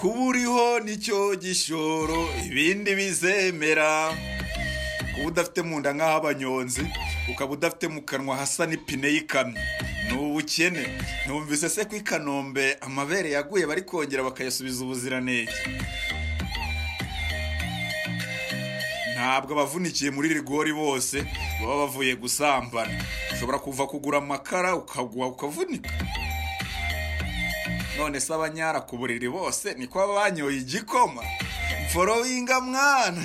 kuba uriho nicyo gishoro ibindi bizemera kuba udafite mu nda nk'ah'abanyonzi ukaba udafite mu kanwa hasa n'ipine y'ikamyo ni ubukene numvise se ko i kanombe amabere yaguye bari kongera bakayasubiza ubuziranenge ntabwo abavunikiye muri rigori bose baba bavuye gusambana ushobora kuva kugura amakara ukagwa ukavunika none se abanyara ku buriri bose niko baba banyoye igikoma mforoyinga mwana